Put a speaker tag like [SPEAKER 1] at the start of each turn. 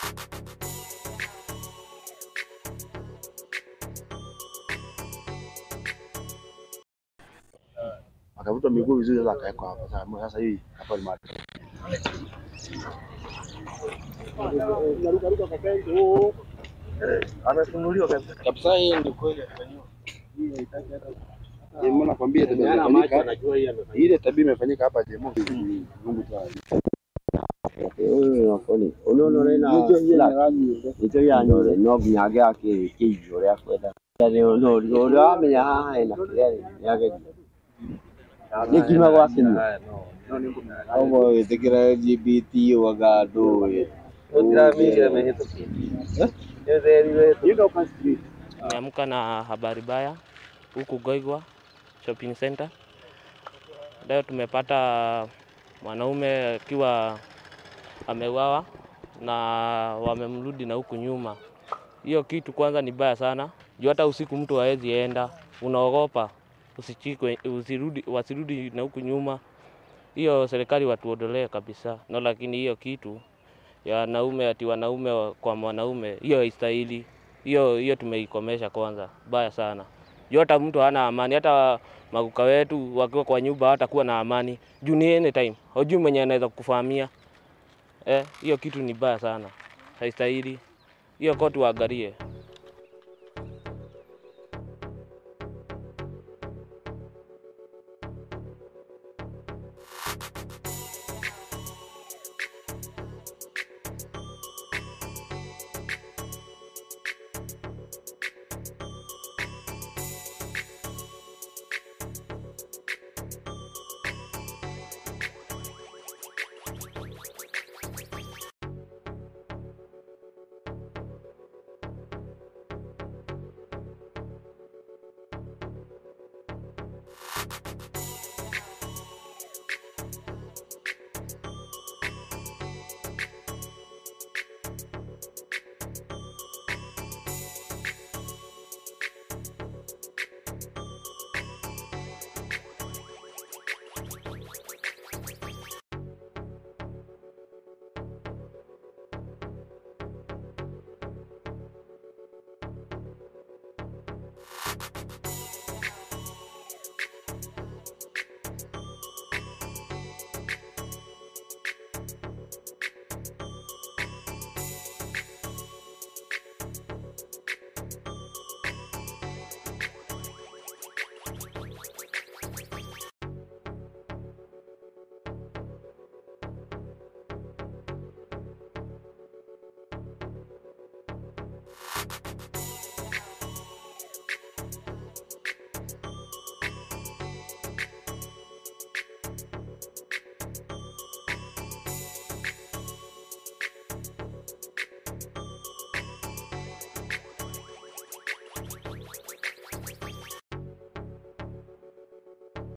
[SPEAKER 1] Akavuta miguu vizuri, sasa akawekwa hapa. Sasa sasa hii hapa ni mahali amefunuliwa kabisa.
[SPEAKER 2] Kabisa hii ndio kweli.
[SPEAKER 1] Jemo nakwambia tabia imefanyika. Ile tabia imefanyika hapa Jemo. Mungu tu ajue.
[SPEAKER 3] nicyo yanyore no nginya angĩaka kĩigi ũrĩa kwenda ũrĩa wamenya haha hena kĩrĩa nĩageria nĩ kima gwakinyia
[SPEAKER 2] Kama wĩtĩkĩra LGBT waga ndũĩ.
[SPEAKER 4] Nimeamka na habari baya huku Goigwa shopping center. Leo tumepata mwanaume akiwa ameuawa na wamemrudi na huku nyuma. Hiyo kitu kwanza ni baya sana, juu hata usiku mtu hawezi enda, unaogopa usichikwe, usirudi, wasirudi na huku nyuma. Hiyo serikali watuondolee kabisa, no, lakini hiyo kitu ya wanaume ati wanaume wa- kwa mwanaume, hiyo haistahili. Hiyo hiyo tumeikomesha kwanza, baya sana. Juu hata mtu hana amani, hata maguka wetu wakiwa kwa nyumba hatakuwa na amani, juu ni anytime, hujui mwenye anaweza kukufahamia. Eh, hiyo kitu ni baya sana, haistahili. Hiyo koti waangalie.